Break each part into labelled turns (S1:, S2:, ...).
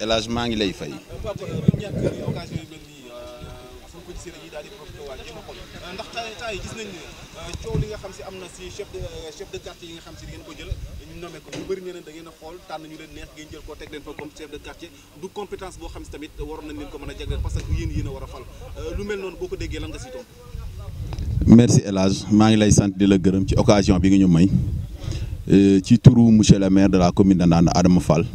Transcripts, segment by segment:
S1: El Hadj maa ngi lay fay.
S2: Papa du ñàkk occasion yu mel nii suñ ko gisee dañuy daal di profité waat jéem a xool ndax temps temps yi gis nañ ne coow li nga xam si am na si chef de chef de quartier yi nga xam si da ngeen ko jël ñu nommé ko ñu bëri ne leen da ngeen a xool tànn ñu leen neex ngeen jël ko teg leen fa comme chef de quartier du compétence boo xam si tamit waroon nañ leen ko mën a jagleel parce que yéen yéen a war a fal lu mel noonu boo ko déggee lan nga si tontu.
S1: merci El Hadj maa ngi lay sant di la gërëm ci occasion bi nga ñu may ci turu monsieur le maire de la commune de Ndande Adama Fall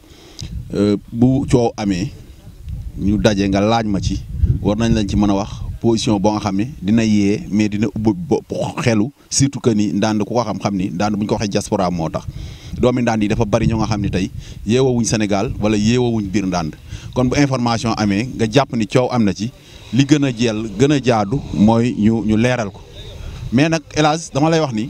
S1: bu coow amee ñu daje nga laaj ma ci war nañ lañ ci mën a wax position boo nga xam ne dina yee mais dina ubbi xelu surtout que ni Ndande ku ko xam-xam ni Ndande bu ñu ko waxee diaspora moo tax doomi Ndande yi dafa bari ñoo nga xam ne tey yeewawuñ Sénégal wala yeewawuñ biir Ndande kon bu information amee nga jàpp ni coow am na ci li gën a jeel gën a jaadu mooy ñu ñu leeral ko mais nag El Hadj dama lay wax ni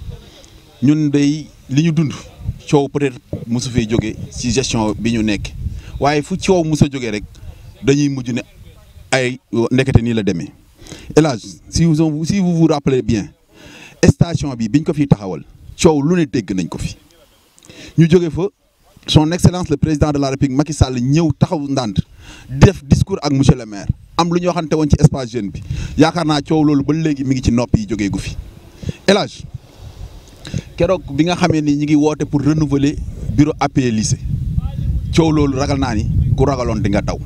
S1: ñun day li ñu dund coow peut-être mosu fee jóge ci gestion bi ñu nekk waaye fu coow mos a jógee rek dañuy mujj ne ay ndekete nii la demee El Hadj si vous si vous vous rappelez bien station bi biñ ko fiy taxawal coow lu ne dégg nañ ko fi ñu jóge fa son excellence le président de la république Macky Sall ñëw taxaw Ndande def discours ak monsieur le maire am lu ñu waxante woon ci espace jeune bi yaakaar naa coow loolu ba léegi mi ngi ci nopp yi jógee gu fi El Hadj keroog bi nga xamee ni ñi ngi woote pour renouveler bureau APE lycée coow loolu ragal naa ni ku ragaloon di nga daw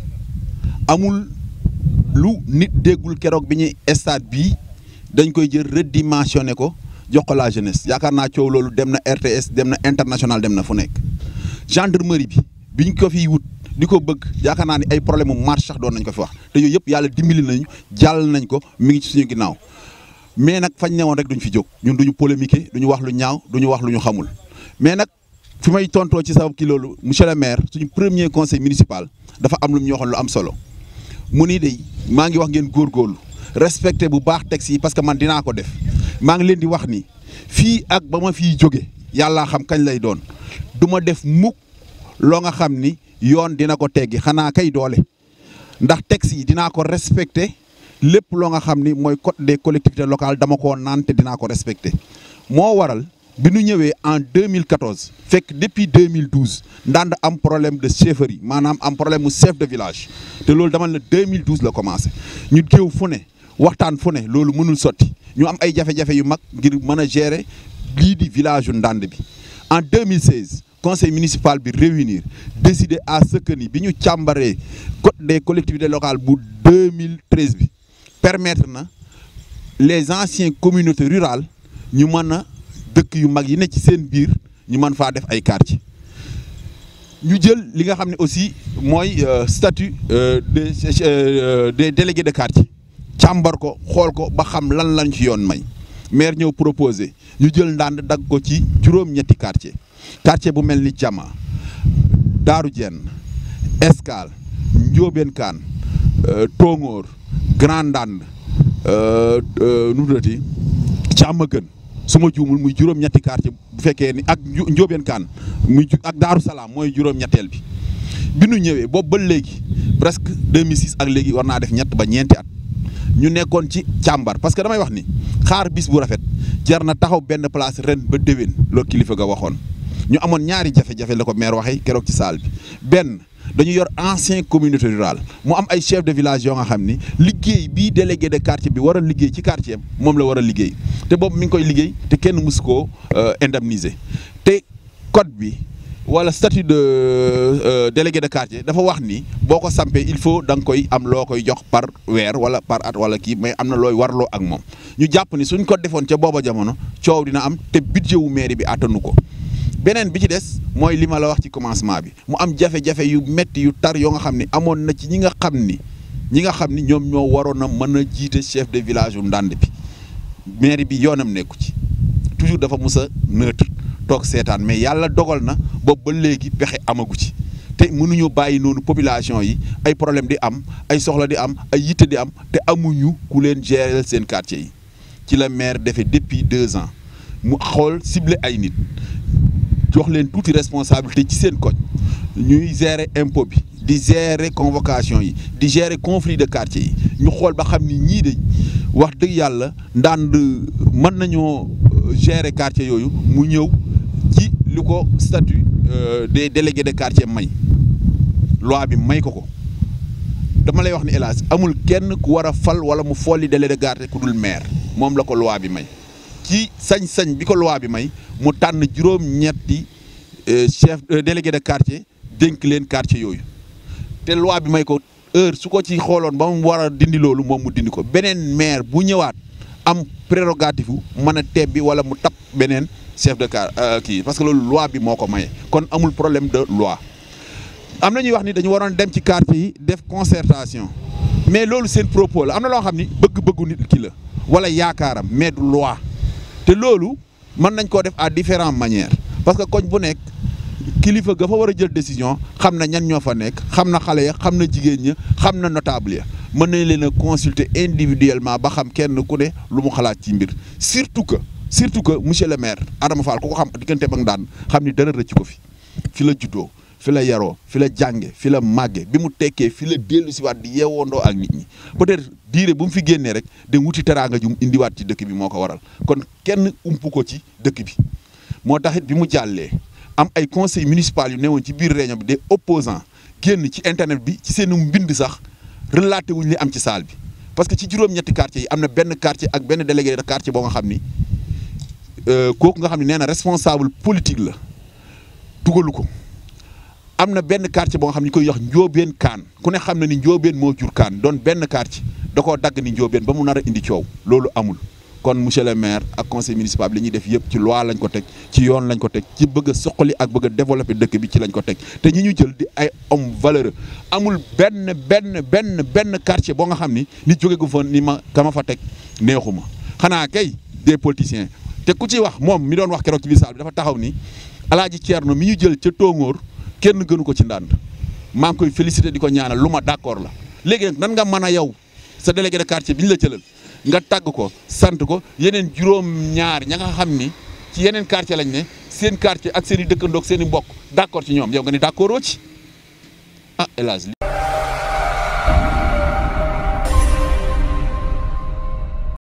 S1: amul lu nit déggul keroog bi ñuy stade bii dañ koy jël redimensionné ko jox ko la jeunesse yaakaar naa coow loolu dem na RTS dem na international dem na fu nekk gendarmerie bi biñ ko fiy wut di ko bëgg yaakaar naa ni ay problème mu marche sax doon nañ ko fi wax te yooyu yëpp yàlla dimbali nañu jàll nañ ko mi ngi ci suñu ginnaaw mais nag fañ newoon rek duñ fi jóg ñun duñu polémiquer duñu wax lu ñaaw duñu wax lu ñu xamul mais nag fi may tontoo ci sabab ki loolu monsieur le maire suñu premier conseil municipal dafa am lu ñu waxoon lu am solo mu ni de maa ngi wax ngeen góorgóorlu respecté bu baax texte yi parce que man dinaa ko def maa ngi leen di wax ni fii ak ba ma fiy jóge yàllaa xam kañ lay doon du ma def mukk loo nga xam ni yoon dina ko teggi xanaa kay doole ndax texte yi dinaa ko respecté lépp loo nga xam ni mooy code des collectivités locales dama koo naan te dinaa ko respecté moo waral bi ñu ñëwee en 2014 fekk depuis 2012 Ndande am problème de chefferie maanaam am problème mu chef de village te loolu dama la 2012 la commencé ñu géew fu ne waxtaan fu ne loolu mënul sotti ñu am ay jafe-jafe yu mag ngir mën a gérer lii di village yu Ndande bi en 2016 conseil municipal bi réunir décider à ce que ni bi ñu càmbaree code des collectivités locales bu 2013 bi permettre na les anciennes communautés rurales ñu mën a dëkk yu mag yi ne ci seen biir ñu mën faa def ay quartier ñu jël li nga xam ne aussi mooy statut des des délégués de quartier càmbar ko xool ko ba xam lan lañ ci yoon may maire ñëw proposé ñu jël Ndande dagg ko ci juróom-ñetti quartier quartier bu mel ni Jama Daaru Jenn Escale Njóobeen Kaan Tóngoor Grand Ndande nu mu tuddati Càmmagën su ma juumul muy juróom-ñetti quartier bu fekkee ni ak Njóobeen Kaan muy ak Daaru Salaam mooy juróom-ñetteel bi bi nu ñëwee boobu ba léegi presque 2006 ak léegi war naa def ñett ba ñeenti at ñu nekkoon ci càmbar parce que damay wax ni xaar bis bu rafet jar na taxaw benn place ren ba déwén loolu kilifa ga waxoon ñu amoon ñaari jafe-jafe la ko maire waxee keroog ci salle bi benn dañu yor ancien communauté rurale mu am ay chef de village yoo nga xam ni liggéey bii délégué de quartier bi war a liggéey ci quartier am moom la war a liggéey te boobu mi ngi koy liggéey te kenn mus koo indemniser te code bi wala statut de délégué de quartier dafa wax ni boo ko sampee il faut da nga koy am loo koy jox par weer wala par at wala kii mais am na looy warloo ak moom ñu jàpp ni suñ ko defoon ca booba jamono coow dina am te budget wu mairie bi attanu ko beneen bi ci des mooy li ma la wax ci commencement bi mu am jafe-jafe yu metti yu tar yoo nga xam ni amoon na ci ñi nga xam ni ñi nga xam ni ñoom ñoo waroon a mën a jiite chef de village yu Ndande bi mairie bi yoonam nekku ci toujours dafa mus a neutre toog seetaan mais yàlla dogal na boobu ba léegi pexe amagu ci te mënuñu bàyyi noonu population yi ay problème di am ay soxla di am ay yitte di am te amuñu ku leen gérer seen quartier yi ci la maire defee depuis deux ans mu xool ciblé ay nit jox leen tuuti responsabilité ci seen koñ ñuy gérer impôt bi di gérer convocation yi di gérer conflit de quartier yi ñu xool ba xam ni ñii de wax dëgg yàlla ndànd mën nañoo gérer quartier yooyu mu ñëw ci li ko statut des délégués de quartier may loi bi may ko ko dama lay wax ni hélas amul kenn ku war a fal wala mu folli délégué de quartier ku dul maire moom la ko loi bi may ci sañ-sañ bi ko loi bi may mu tànn juróom-ñetti chef délégué de quartier dénk leen quartier yooyu te loi bi may ko heure su ko ci xooloon ba mu war a dindi loolu moom mu dindi ko beneen maire bu ñëwaat am prérogative mën a tebbi wala mu tap beneen chef de car kii parce que loolu loi bi moo ko maye kon amul problème de loi am na ñuy wax ni dañu waroon dem ci quartier yi def concertation mais loolu seen propos la am na loo xam ni bëgg-bëggu nit ki la wala yaakaaram mais du loi te loolu mën nañ koo def à différentes manières parce que koñ bu nekk kilifa ga fa war a jël décision xam na ñan ñoo fa nekk xam na xale ya xam na jigéen ña xam na notable ya mën nañ leen a consulter individuellement ba xam kenn ku ne lu mu xalaat ci mbir surtout que surtout que monsieur le maire Adama Fall ku ko xam digganteem ak Ndande xam ni dara rëcc ko fi fi la juddoo fi la yaroo fi la jànge fi la màgge bi mu tekkee fi la dellu si waat di yeewoondoo ak nit ñi peut-être diire bu mu fi génnee rek dem wuti teraanga ju mu indiwaat ci dëkk bi moo ko waral kon kenn umpu ko ci dëkk bi moo taxit bi mu jàllee am ay conseil municipal yu newoon ci biir réunion bi des opposants génn ci internet bi ci seen mbind sax relaté wuñ li am ci salle bi parce que ci juróom-ñetti quartier yi am na benn quartier ak benn délégué de quartier boo nga xam ni kooku nga xam ne nee na responsable politique la dugalu ko am na benn quartier boo nga xam ne ñu koy wax njóobeen kaan ku ne xam na ni njóobeen moo jur kaan doon benn quartier da koo dagg ni njóobeen ba mu nar a indi coow loolu amul kon monsieur le maire ak conseil municipal bi li ñuy def yëpp ci loi lañ ko teg ci yoon lañ ko teg ci bëgg a soqali ak bëgg a développer dëkk bi ci lañ ko teg te ñi ñu jël di ay homme valeureux amul benn benn benn benn quartier boo nga xam ni nit jóge gu fa ni ma ka ma fa teg neexuma xanaa kay des politiciens te ku ci wax moom mi doon wax keroog ci biir saal bi dafa taxaw ni alaaji Thierno mi ñu jël ca Tóngoor kenn gënu ko ci Ndande maa ngi koy féliciter di ko ñaanal lu ma d'accord la léegi nag nan nga mën a yow sa délégué de quartier bi ñu la jëlal nga tàgg ko sant ko yeneen juróom-ñaar ña nga xam ni ci yeneen quartier lañ ne seen quartier ak seen i dëkkandoog seen i mbokk d'accord ci ñoom yow nga ni d'accordoo ci ah hélas